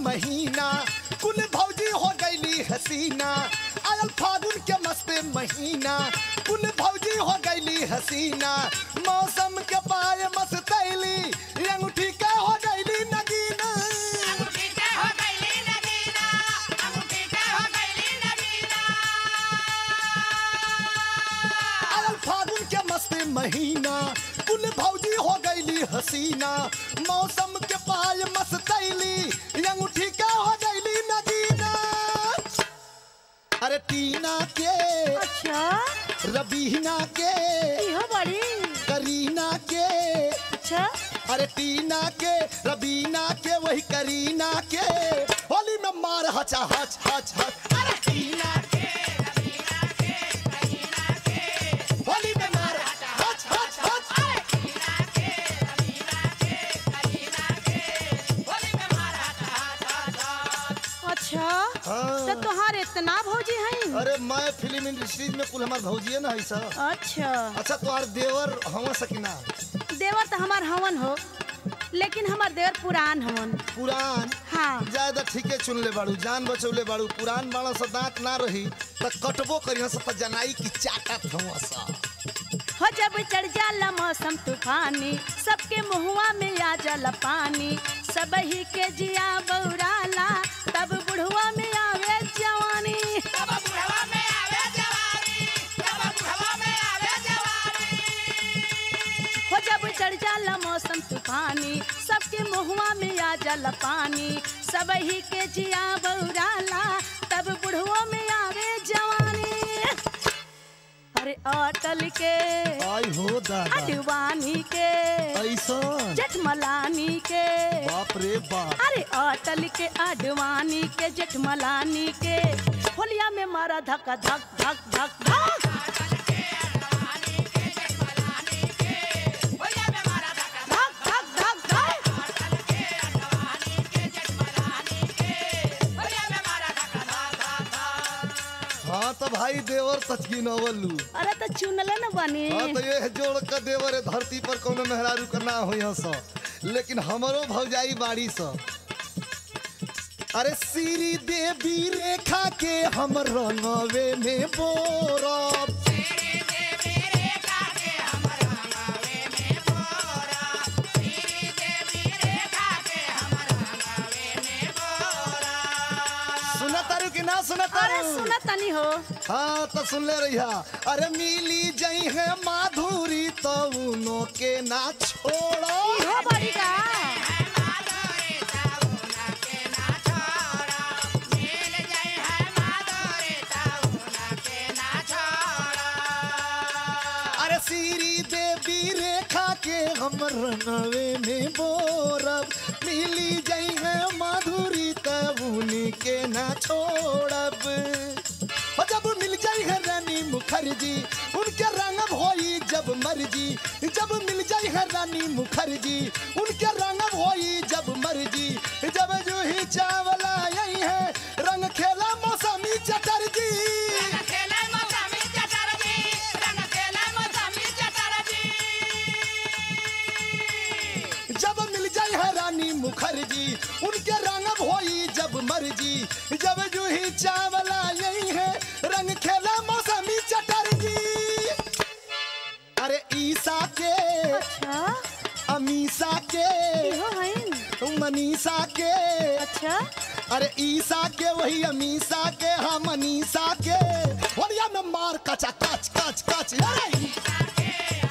महीना कुल भौजी हो गईली हसीना आयल फागुन के मस्त महीना कुल भौजी हो गईली हसीना मौसम के पाए मस्तैली अंगूठी के हो गईली नगीना आयल फागुन के मस्त महीना कुल भौजी हो गईली हसीना मौसम के पाए मस्तैली अंगूठी के हो गईली नगीना अरे टीना के अच्छा रबीना के इहो बड़ी करीना के अच्छा अरे टीना के रबीना के वही करीना के होली में मार हचा हच हच हच अरे टीना के रबीना के करीना के होली में मार हच हच हच अरे टीना के रबीना के करीना के होली में मार हच हच हच अच्छा हाँ। तो तुहार इतना भौजी हैं अरे मैं फिल्म इंडस्ट्री में कुल हमार भौजिए ना है सर अच्छा अच्छा तुम्हार देवर हवा सकीना देवर तो हमार हवन हो लेकिन हमार देवर पुरान हवन पुरान हाँ ज्यादा ठीके चुन ले बाड़ू जान बचौले बाड़ू पुरान बाड़ा सा दांत ना रही त कटबो करिया सा त जनाई की चाटत हुआ सा हो जब चढ़ जाला मौसम तूफानी सबके मुहुआ में आ जाला पानी सब ही के जिया बौराला तब बुढ़वा में आवे जवानी हो जब चढ़ जाला मौसम तूफानी सबके मुहुआ में आ जाला पानी सब ही के जिया बौराला तब बुढ़वा में आवे जवानी अरे अटल के आई हो दादा अडवानी के ऐसा जेठमलानी के बाप रे बाप अरे अटल के अडवानी के जेठमलानी के होलिया में मारा धक धक धक धक धक धक धक धक धक हाँ तो भाई देवर तचकी नवलू अरे तो चुनले न बनी हाँ तो ये जोड़ के देवर है धरती पर कोनो मेहरारू का ना हो यहाँ सा लेकिन हमरो भौजाई बाड़ी सा अरे श्री देवी रेखा के हम रंगवे में बोरब सुना तारू कि ना सुना अरे तारू सुन तनी हो हाँ तो सुन ले रही अरे मिली जई है माधुरी तो उनो के ना छोड़ो इहो बड़ी का अरे श्री देवी रेखा के हम रनवे में बोरब मिली जई है माधुरी तब उन्हीं के ना छोड़ब और जब मिल जाई है रानी मुखर्जी उनके रंगब होई जब मर्जी जब मिल जाई है रानी मुखर्जी उनके रंगब होई जब मर्जी जब जूही चावला यही है रंग खेला मौसमी चटर्जी जब मिल जाए है रानी मुखर्जी उनके रंगब होई जब मर्जी जब जूही चावला यही है रंग खेला मौसमी चटर्जी अरे ईसा के अच्छा अमीसा के इहो हैं मनीषा के अच्छा अरे ईसा के वही अमीसा के हाँ मनीषा के होलिया में मार कचा कच कच कच अरे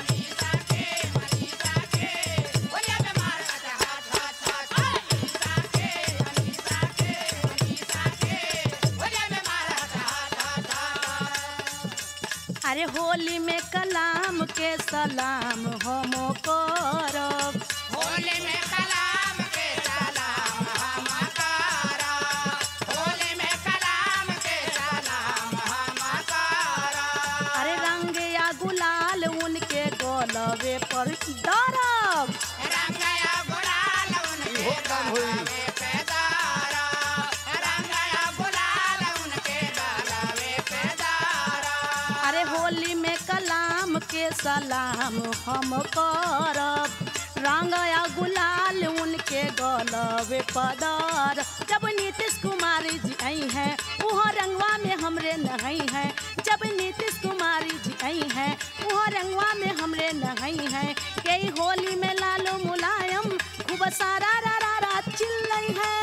अरे होली में कलाम के सलाम हम करब अरे रंग या गुलाल उनके गोलवे पर दरब इहो काम होई अरे होली में कलाम के सलाम हम करब रंगया गुलाल उनके गलवे पदर जब नीतीश कुमार जी आई हैं वह रंगवा में हमरे नहई हैं जब नीतीश कुमारी जी आई हैं वह रंगवा में हमरे नहई हैं कई होली में लालो मुलायम खूब सारा रा रा रा चिल्लई है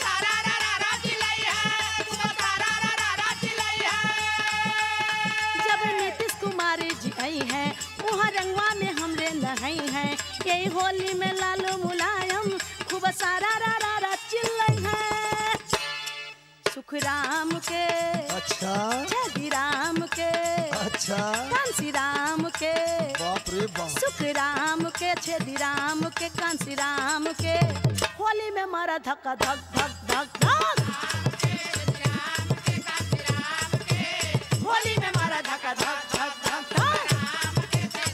जब नीतीश कुमार जी आई हैं वहाँ रंगवा में हमरे नहई हैं यही होली में लालो मुलायम खूब सारा रा रा रा चिल्लई है सुख राम के अच्छा जगी राम के अच्छा कांसी राम के बाप रे बाप सुख राम के छेदी राम के कांसी राम के होली में मारा धक्का धक धक धक धक होली में मारा धक्का धक धक धक धक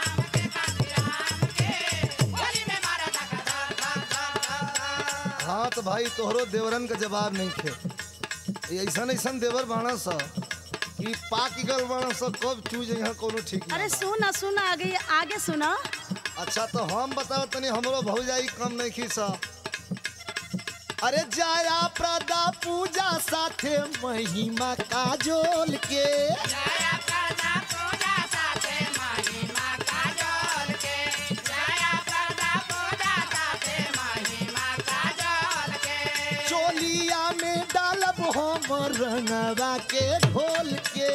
हाँ तो भाई तोहरो देवरन का जवाब नहीं थे ऐसन ऐसन देवर बाणा सा कि पाक गल बाणा सा कब चूज यहाँ कोनो ठीक अरे नहीं सुना सुना आगे आगे सुना अच्छा तो हम बताओ तनी हमरो भौजाई कम नहीं खी सा अरे जाया प्रदा पूजा साथे महिमा काजोल के चोलिया में डालब हम रंगवा के घोल के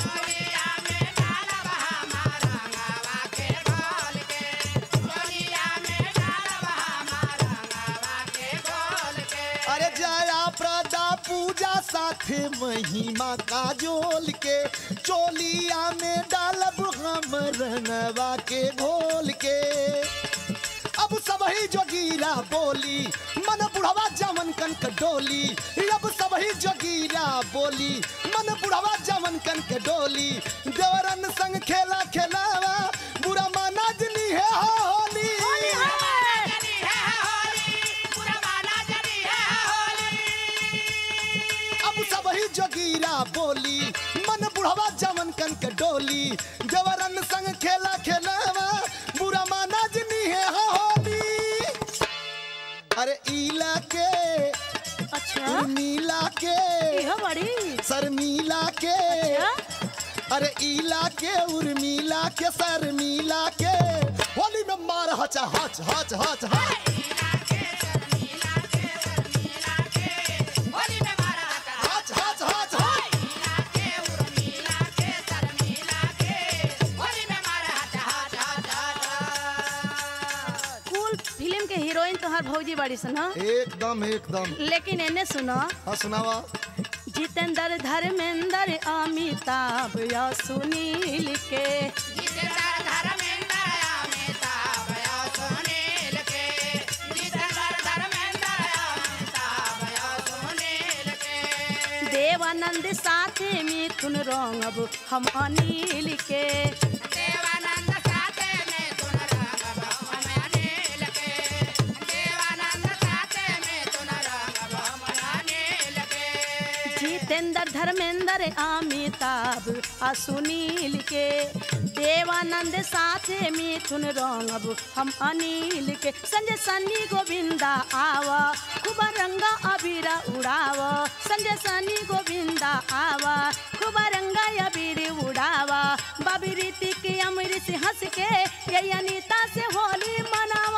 अरे जया प्रदा पूजा साथे महिमा काजोल के चोलिया में डालब हम रंगवा के घोल के अब सबही जोगीरा बोली मन बुढ़वा जमन कनक डोली अब सबही जोगीरा बोली मन बुढ़वा जमन कनक डोली देवरन संग खेला खेलावा बुरा माना जनी है होली अब सबही जोगीरा बोली मन बुढ़वा जमन कनक डोली देवरन संग खेला खेलावा बुरा माना जनी है होली अरे ईला के अच्छा नीला के यह बड़ी शर्मीला के अच्छा अरे ईला के उर्मिला के शर्मीला के होली में मार हच हच हच हच हच हच हच हच हच कूल फिल्म के हीरोइन तो हर भौजी बड़ी सन हाँ? एकदम एकदम लेकिन एने सुनो हाँ सुनावा जितेंद्र धर्मेंद्र अमिताभ या सुनील के देवानंद साथे मिथुन रंगब हम अनिल के जितेंद्र धर्मेंद्र अमिताभ आ सुनील के देवानंद साथे मिथुन रंगब हम अनिल के संजय सन्नी गोविंदा आवा खूब रंगा अबीरा उड़ावा संजय सन्नी गोविंदा आवा खूब रंगा अबीर उड़ावा बाबी रीति के अमृत से हंस के ये अनीता से होली मनावा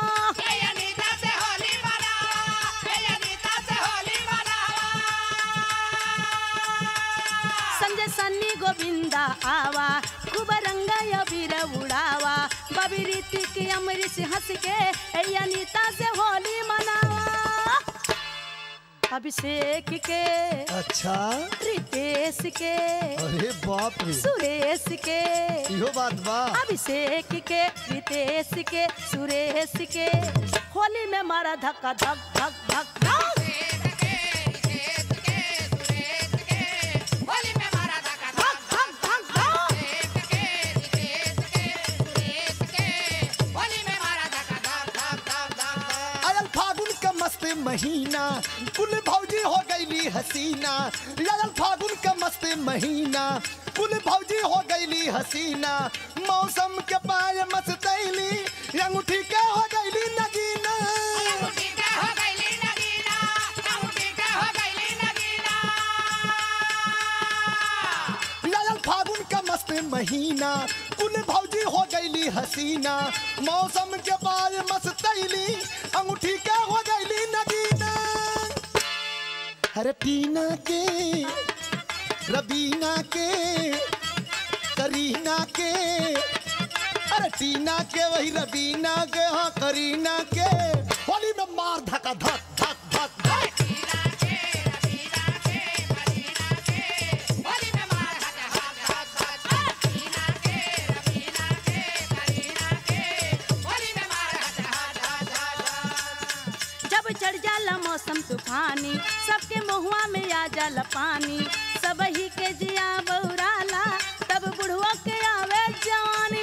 संजय सन्नी गोविंदा आवा खूब रंगा अबीर उड़ावा बाबी रीति के अमृत से हंस के ये अनीता से होली मनावा अभिषेक के अच्छा रितेश के अरे बाप रे सुरेश के इहो बात बा अभिषेक के रितेश के सुरेश के होली में मारा धक्का धक धक धक धक धक धक धक धक आयल फागुन का मस्त महीना कुल भौजी हो गईली हसीना आयल फागुन का मस्त महीना कुल भौजी हो गईली हसीना मौसम के पाए मस्तैली अंगूठी के हो गईली पसीना कुल भौजी हो गईली हसीना मौसम के बाद मस्तैली अंगूठी के हो गईली नगीना अरे टीना के रबीना के करीना के अरे टीना के वही रबीना के हाँ करीना के होली में मार धका धक धक धक धक जब चढ़ जाला मौसम तूफानी सबके महुआ में आ जाला पानी सब ही के जिया बौराला तब बुढ़वा के आवे जवानी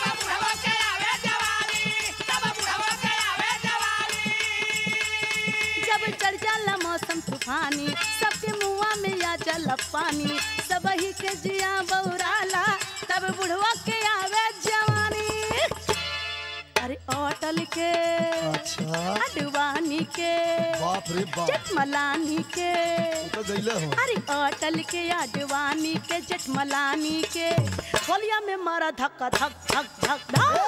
जब चढ़ जाला मौसम तूफानी सबके मुआ में आ जाला पानी सब ही के जिया बौराला तब बुढ़वा के आवे जवानी अरे अटल के अच्छा अडवानी के बाप रे बाप जटमलानी के तो गईले हो अरे अटल के अडवानी के जटमलानी के होलिया में मारा धक्का धक धक धक धक